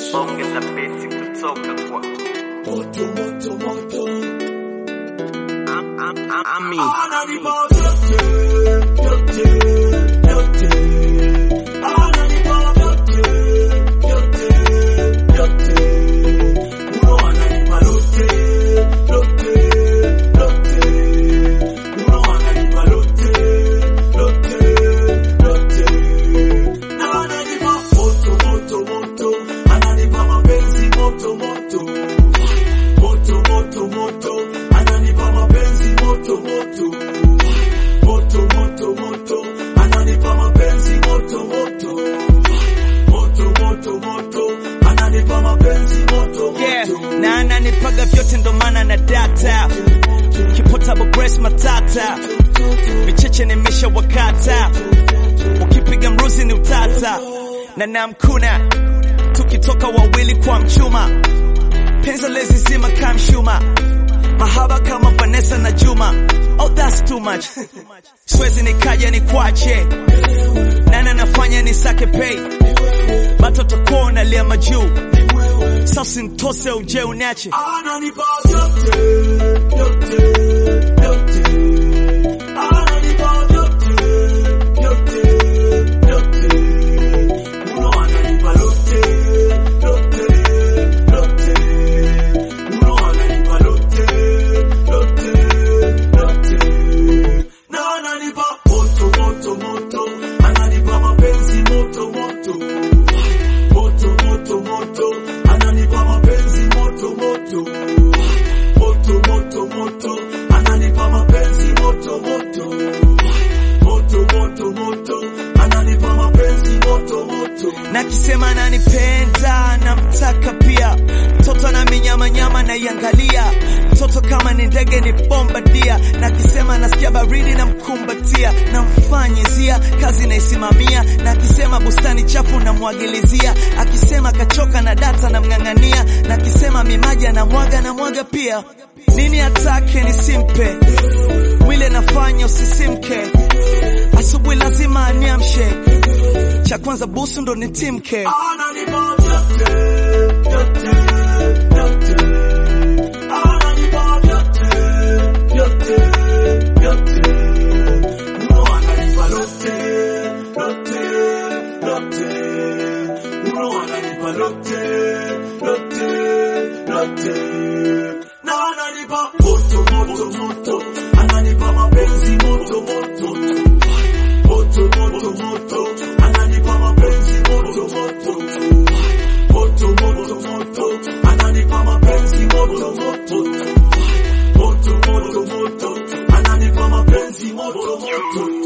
ongeza beti kutoka kwa moto moto moto Am- am- am- Ami. ananipa vyote vyote vyote ananipa vyote vyote vyote uno ananipa lote lote lote uno ananipa lote lote lote na ananipa moto moto moto ananipa mapenzi moto moto moto moto moto ananipa mapenzi moto moto moto moto moto ananipa mapenzi moto moto moto moto moto ananipa mapenzi moto yeah. moto na ananipaga vyote ndo maana na data kipotable breast matata vicheche nimesha wakata ukipiga mruzi ni utata na namkuna tukitoka wawili kwa mchuma penza lezi zima kamshuma mahaba kama Vanessa na Juma oh that's too much swezi nikaja ni kwache nana nafanya ni sake pay batoto kuona lia majuu sasa ntose uje unache ananipa vyote vyote vyote ananipa vyote vyote vyote uno ananipa lote lote lote uno ananipa lote lote lote na ananipa moto moto moto ananipa mapenzi moto moto moto moto moto ananipa mapenzi moto moto moto moto moto ananipa mapenzi moto moto moto moto moto ananipa mapenzi moto moto na kisema nanipenda namtaka pia mtoto na minyamanyama naiangalia mtoto kama ni ndege ni bombadia na kisema nasikia baridi na mkumbatia namfanyizia kazi naisimamia na akisema bustani chafu namwagilizia akisema kachoka na data namng'ang'ania na akisema mimaji anamwaga na mwaga pia nini atake nisimpe mwile nafanya usisimke asubuhi lazima aniamshe cha kwanza busu ndo nitimke ananipa vyote vyote vyote ananipa vyote vyote vyote uno ananipa lote lote lote uno ananipa lote lote lote na ananipa moto moto moto ananipa mapenzi moto moto moto moto moto ananipa mapenzi moto moto moto moto moto ananipa mapenzi moto moto moto moto moto ananipa mapenzi moto moto